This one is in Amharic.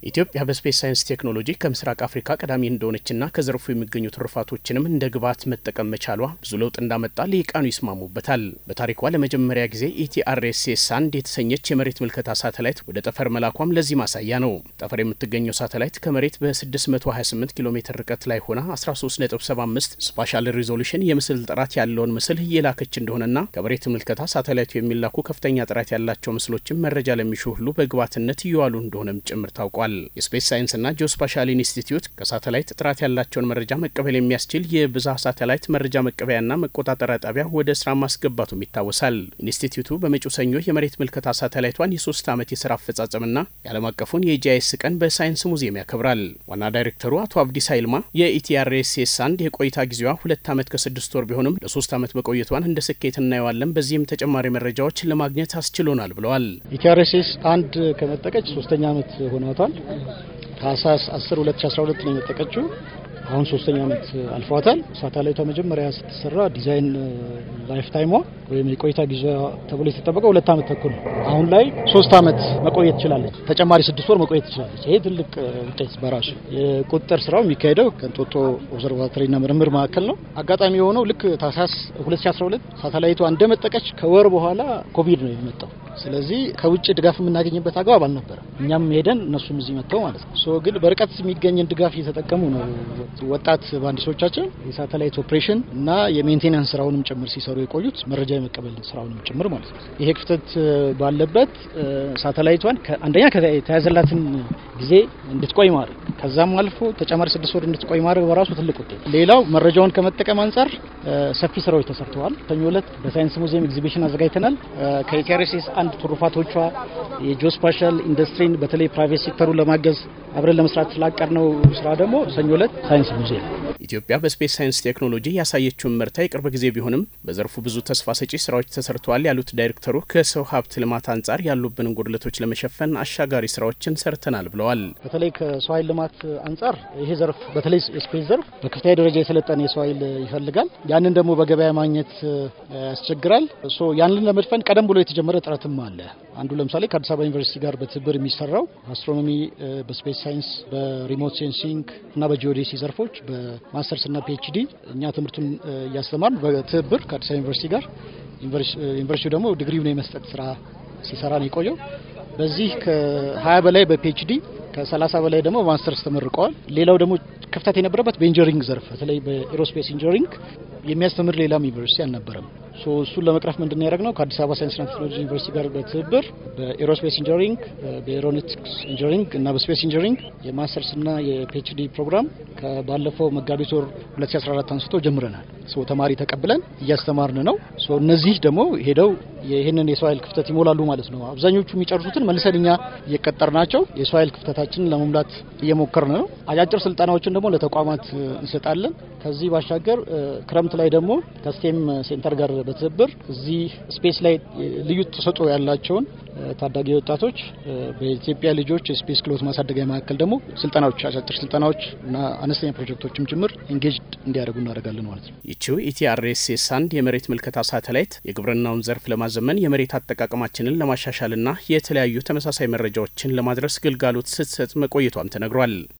ኢትዮጵያ በስፔስ ሳይንስ ቴክኖሎጂ ከምስራቅ አፍሪካ ቀዳሚ እንደሆነችና ከዘርፉ የሚገኙ ትሩፋቶችንም እንደ ግብዓት መጠቀም መቻሏ ብዙ ለውጥ እንዳመጣ ልሂቃኑ ይስማሙበታል። በታሪኳ ለመጀመሪያ ጊዜ ኢቲአርኤስኤስ አንድ የተሰኘች የመሬት ምልከታ ሳተላይት ወደ ጠፈር መላኳም ለዚህ ማሳያ ነው። ጠፈር የምትገኘው ሳተላይት ከመሬት በ628 ኪሎ ሜትር ርቀት ላይ ሆና 13.75 ስፓሻል ሪዞሉሽን የምስል ጥራት ያለውን ምስል እየላከች እንደሆነና ከመሬት ምልከታ ሳተላይቱ የሚላኩ ከፍተኛ ጥራት ያላቸው ምስሎችን መረጃ ለሚሹ ሁሉ በግብዓትነት እየዋሉ እንደሆነም ጭምር ታውቋል። የስፔስ ሳይንስና ጂኦስፓሻል ኢንስቲትዩት ከሳተላይት ጥራት ያላቸውን መረጃ መቀበል የሚያስችል የብዛ ሳተላይት መረጃ መቀበያና መቆጣጠሪያ ጣቢያ ወደ ስራ ማስገባቱም ይታወሳል። ኢንስቲትዩቱ በመጪው ሰኞ የመሬት ምልከታ ሳተላይቷን የሶስት ዓመት የስራ አፈጻጸምና የዓለም አቀፉን የጂአይኤስ ቀን በሳይንስ ሙዚየም ያከብራል። ዋና ዳይሬክተሩ አቶ አብዲስ ኃይልማ የኢቲአርኤስኤስ አንድ የቆይታ ጊዜዋ ሁለት ዓመት ከስድስት ወር ቢሆንም ለሶስት ዓመት መቆየቷን እንደ ስኬት እናየዋለን። በዚህም ተጨማሪ መረጃዎች ለማግኘት አስችሎናል ብለዋል። ኢቲአርኤስኤስ አንድ ከመጠቀች ሶስተኛ ዓመት ሆኗታል። ታህሳስ 10 2012 ነው የመጠቀችው። አሁን ሶስተኛ ዓመት አልፏታል። ሳተላይቷ መጀመሪያ ስትሰራ ዲዛይን ላይፍ ታይሟ ወይም የቆይታ ጊዜ ተብሎ የተጠበቀው ሁለት ዓመት ተኩል ነው። አሁን ላይ ሶስት ዓመት መቆየት ትችላለች። ተጨማሪ ስድስት ወር መቆየት ትችላለች። ይሄ ትልቅ ውጤት በራሱ የቁጥጥር ስራው የሚካሄደው ከእንጦጦ ኦብዘርቫቶሪና ምርምር ማዕከል ነው። አጋጣሚ የሆነው ልክ ታህሳስ 2012 ሳተላይቷ እንደመጠቀች ከወር በኋላ ኮቪድ ነው የመጣው። ስለዚህ ከውጭ ድጋፍ የምናገኝበት አግባብ አልነበረም። እኛም ሄደን እነሱም እዚህ መጥተው ማለት ነው። ሶ ግን በርቀት የሚገኝን ድጋፍ እየተጠቀሙ ነው ወጣት ባንዲሶቻችን የሳተላይት ኦፕሬሽን እና የሜንቴናንስ ስራውንም ጭምር ሲሰሩ የቆዩት መረጃ የመቀበል ስራውንም ጭምር ማለት ነው። ይሄ ክፍተት ባለበት ሳተላይቷን አንደኛ ከተያዘላትን ጊዜ እንድትቆይ ማድረግ ከዛም አልፎ ተጨማሪ ስድስት ወር እንድትቆይ ማድረግ በራሱ ትልቅ ውጤት። ሌላው መረጃውን ከመጠቀም አንጻር ሰፊ ስራዎች ተሰርተዋል። ሰኞ ዕለት በሳይንስ ሙዚየም ኤግዚቢሽን አዘጋጅተናል። ከኢቲአርኤስኤስ አንድ ትሩፋቶቿ የጂኦስፓሻል ኢንዱስትሪን በተለይ ፕራይቬት ሴክተሩን ለማገዝ አብረን ለመስራት ስላቀድነው ስራ ደግሞ ሰኞ ዕለት ሳይንስ ሙዚየም ኢትዮጵያ በስፔስ ሳይንስ ቴክኖሎጂ ያሳየችውን ምርታ የቅርብ ጊዜ ቢሆንም በዘርፉ ብዙ ተስፋ ሰጪ ስራዎች ተሰርተዋል ያሉት ዳይሬክተሩ ከሰው ሀብት ልማት አንጻር ያሉብንን ጉድለቶች ለመሸፈን አሻጋሪ ስራዎችን ሰርተናል ብለዋል። በተለይ ከሰው ኃይል ልማት አንጻር ይሄ ዘርፍ በተለይ የስፔስ ዘርፍ በከፍተኛ ደረጃ የሰለጠነ የሰው ኃይል ይፈልጋል። ያንን ደግሞ በገበያ ማግኘት ያስቸግራል። ያንን ለመድፈን ቀደም ብሎ የተጀመረ ጥረትም አለ። አንዱ ለምሳሌ ከአዲስ አበባ ዩኒቨርሲቲ ጋር በትብብር የሚሰራው አስትሮኖሚ፣ በስፔስ ሳይንስ፣ በሪሞት ሴንሲንግ እና በጂኦዴሲ ዘርፎች በማስተርስ እና ፒኤችዲ እኛ ትምህርቱን እያስተማርን በትብብር ከአዲስ አበባ ዩኒቨርሲቲ ጋር ዩኒቨርሲቲው ደግሞ ዲግሪውን የመስጠት ስራ ሲሰራ ነው የቆየው። በዚህ ከ20 በላይ በፒኤችዲ ከ30 በላይ ደግሞ በማስተርስ ተመርቀዋል። ሌላው ደግሞ ክፍተት የነበረበት በኢንጂነሪንግ ዘርፍ በተለይ በኤሮስፔስ ኢንጂነሪንግ የሚያስተምር ሌላም ዩኒቨርሲቲ አልነበረም። እሱን ለመቅረፍ ምንድን ያደረግነው ከአዲስ አበባ ሳይንስና ቴክኖሎጂ ዩኒቨርሲቲ ጋር በትብብር በኤሮስፔስ ኢንጂነሪንግ፣ በኤሮኖቲክስ ኢንጂነሪንግ እና በስፔስ ኢንጂነሪንግ የማስተርስና የፒኤችዲ ፕሮግራም ከባለፈው መጋቢት ወር 2014 አንስቶ ጀምረናል። ተማሪ ተቀብለን እያስተማርን ነው። እነዚህ ደግሞ ሄደው ይህንን የሰው ኃይል ክፍተት ይሞላሉ ማለት ነው። አብዛኞቹ የሚጨርሱትን መልሰን እኛ እየቀጠር ናቸው የሰው ኃይል ክፍተታችንን ለመሙላት እየሞከርን ነው። አጫጭር ስልጠናዎችን ደግሞ ለተቋማት እንሰጣለን። ከዚህ ባሻገር ክረምት ላይ ደግሞ ከስቴም ሴንተር ጋር በትብብር እዚህ ስፔስ ላይ ልዩ ተሰጥኦ ያላቸውን ታዳጊ ወጣቶች በኢትዮጵያ ልጆች የስፔስ ክህሎት ማሳደጊያ መካከል ደግሞ ስልጠናዎች፣ አጫጭር ስልጠናዎች እና አነስተኛ ፕሮጀክቶችም ጭምር ኢንጌጅድ እንዲያደርጉ እናደርጋለን ማለት ነው። ይቺው ኢቲአርኤስኤስ አንድ የመሬት ምልከታ ሳተላይት የግብርናውን ዘርፍ ለማዘመን የመሬት አጠቃቀማችንን ለማሻሻልና የተለያዩ ተመሳሳይ መረጃዎችን ለማድረስ ግልጋሎት ስትሰጥ መቆየቷም ተነግሯል።